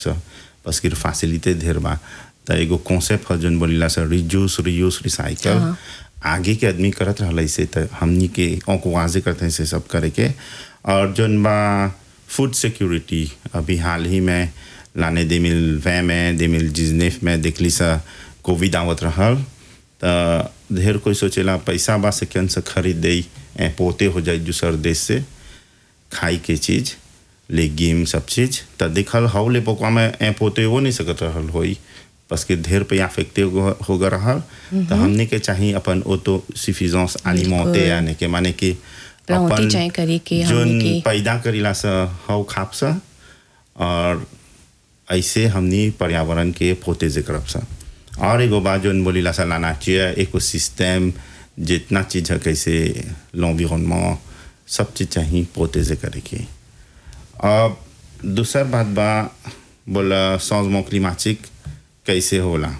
बस की फैसिलिटी ढेर बा त एगो कॉन्सेप्ट ह जौन बोलीला सर रिड्यूस रियूज रिसाइकल हाँ। आगे के आदमी करत रहल से त हमनी के औको वाजे करते हैं से सब करे के और जौन बा फूड सिक्योरिटी अभी हाल ही में लाने दे मिल वै में दे मिल जिजनेफ में देखली सा कोविड आवत रहल त ढेर कोई सोचेला पैसा बा से केन से खरीद दे ए पोते हो जाए दूसर देश से खाई के चीज लेगिम सब चीज त देखल हौ ले पोकवा में ए पोते हो नहीं सकत रहल होई बस के ढेर पे अफेक्टे हो गए रहल त हमने के चाहिए अपन ऑटो सफिशिएंस अलिमेंटे यानी के माने कि प्लांटी चाहे करे के जोन हमनी के पैदा करीला सा हौ खाप सा और ऐसे हमनी पर्यावरण के पोते करब सा और एगो बात जोन बोलीला सा लाना चाहिए इकोसिस्टम जितना चीज है कैसे l'environnement सब चीज चाहिए पोते से करे के अब दूसर बात बा बोला changement climatique कैसे होला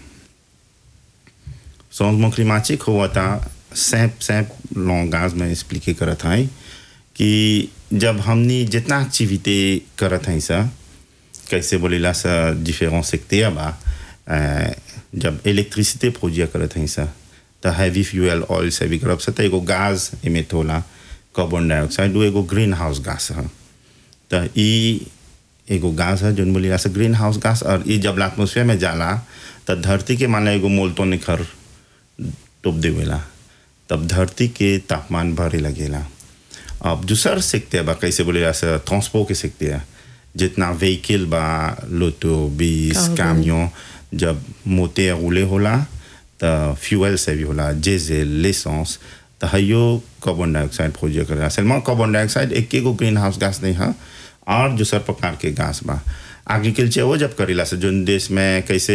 changement climatique हुआ था सैप सैप लॉन्गाज में एक्सप्लिके करत हैं कि जब हमनी जितना एक्टिविटी करत हैं सा कैसे बोलेला सा डिफरेंट सेक्टर बा अ, जब इलेक्ट्रिसिटी प्रोड्यूस करत हैं सा त हैवी फ्यूल ऑयल से भी करब सा त एगो गैस इमिट होला कार्बन डाइऑक्साइड वो एगो ग्रीन हाउस गैस है त ई एगो गैस है जोन बोलेला सा ग्रीन हाउस गैस और ई जब एटमोसफेयर में जाला त धरती के माने एगो मोल्टो निखर टोप देवेला तब धरती के तापमान बढ़े लगेला अब दूसर सीखते बा कैसे बोले ऐसा ट्रांसपोर्ट के सीखते हैं जितना व्हीकल बा लोटो बीस Cargo. कामियों जब मोटे रोले होला त फ्यूल से भी होला जेजेल लेसेंस त हयो कार्बन डाइऑक्साइड प्रोड्यूस करेला सलमा कार्बन डाइऑक्साइड एक एगो ग्रीन हाउस गैस नहीं है और दूसर प्रकार के गैस बा एग्रीकल्चर वो जब करेला से जोन देश में कैसे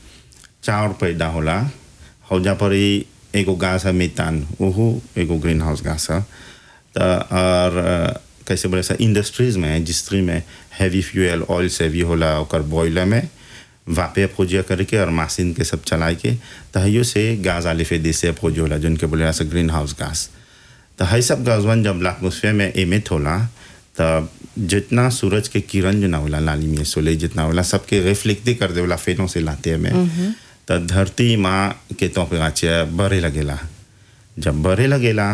चाउर पैदा होला हौजा पर ही एगो गाछ है मेतान ओहू एगो ग्रीन हाउस गाछ है त और अ, कैसे बोले सा इंडस्ट्रीज में इंडस्ट्री में हैवी फ्यूल ऑयल से भी होला ओकर बॉयलर में वापे प्रोजिया करके और मशीन के सब चलाए के तहियो से गाज आले फे देश से प्रोजियो होला जोन के बोले सा ग्रीन हाउस गास तो है सब गजवन जब एटमोसफेयर में एमिट होला तब जितना सूरज के किरण जो ना होला लाली में सोले जितना होला सबके रिफ्लेक्ट कर देवला फेनों से लाते में त धरती माँ के टेम्परेचर बढ़े लगेला जब बढ़े लगेला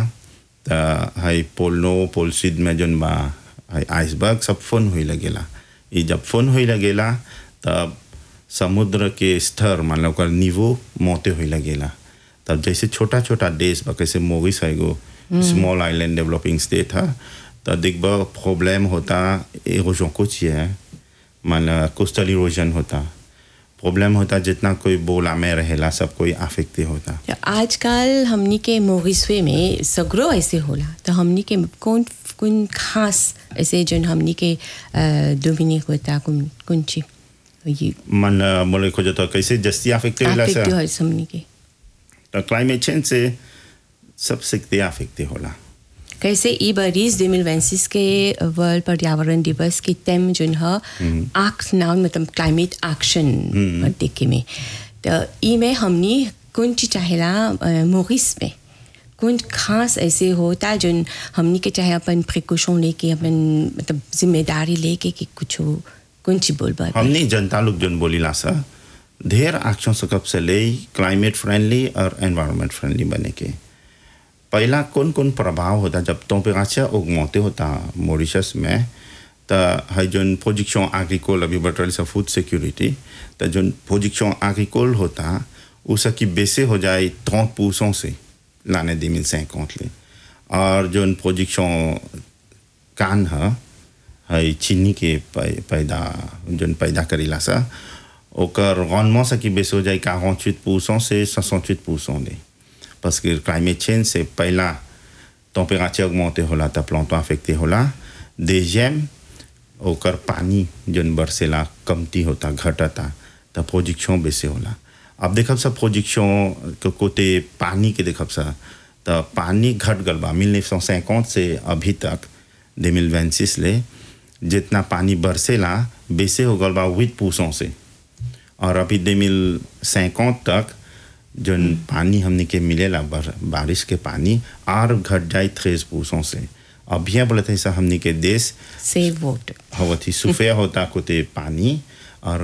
त है पोलनो पोलसिड में जोन बा है आइसबर्ग सब फोन हुई लगेला ये जब फोन हुई लगेला तब समुद्र के स्तर मान लो ओकर निवो मोटे हुई लगेला तब जैसे छोटा छोटा देश बा कैसे मोगिस है एगो स्मॉल आइलैंड डेवलपिंग स्टेट है तो देखबा प्रॉब्लम होता एरोजन कुछ है मान लो कोस्टल इरोजन होता प्रॉब्लम होता जितना कोई बोला में रहेला सब कोई अफेक्टे होता तो आजकल हमनी के मोगिस्वे में सगरो ऐसे होला तो हमनी के कौन कौन खास ऐसे जोन हमनी के डोमिनिक होता कौन कौन ची ये मन बोले खोजो तो कैसे जस्ती अफेक्टे होला affect सर हो हमनी के तो क्लाइमेट चेंज से सब सीखते अफेक्टे होला कैसे ई बरिस 2026 के वर्ल्ड पर्यावरण दिवस के थीम जोन ह आक्स नाउन मतलब क्लाइमेट एक्शन देखे में तो ई में हमनी कौन चीज चाहेला मोरिस में कौन खास ऐसे होता जोन हमनी के चाहे अपन प्रिकॉशन लेके अपन मतलब जिम्मेदारी लेके कि कुछ कौन चीज बोलबा हमने जनता लोग जोन बोलीला सा ढेर एक्शन सकब से ले क्लाइमेट फ्रेंडली और एनवायरनमेंट फ्रेंडली बने के पहला कौन कौन प्रभाव होता जब टेम्परेचर उगमते होता मॉरिशस में त है जोन प्रोजेक्शन एग्रीकोल अभी बटल सा फूड सिक्योरिटी त जोन प्रोजेक्शन एग्रीकोल होता उसकी बेसे हो जाए ट्रंट परसेंट से लाने दे मिल ले और जोन प्रोजेक्शन कान है है चीनी के पै- पैदा जोन पैदा करेला सा ओकर rendement से की बेस हो जाए 48 परसेंट से 68 परसेंट दे parce que climate change से पहला टेम्परेचर अगमोते होला त प्लांटो अफेक्टे होला deuxième ओकर पानी जोन बरसेला कमती होता घटता त प्रोजेक्शन बेसे होला अब देखब सब प्रोजेक्शन के कोते पानी के देखब सा त पानी घट गल बा 1950 से अभी तक 2026 ले जितना पानी बरसेला बेसे हो गल बा 8 परसेंट से और अभी 2050 तक जोन पानी हमने के मिलेला बर, बारिश के पानी और घट जाए थ्रेस परसेंट से अब यहाँ बोलते हैं हमने के देश सेव वाटर हवती सुफे होता कोते पानी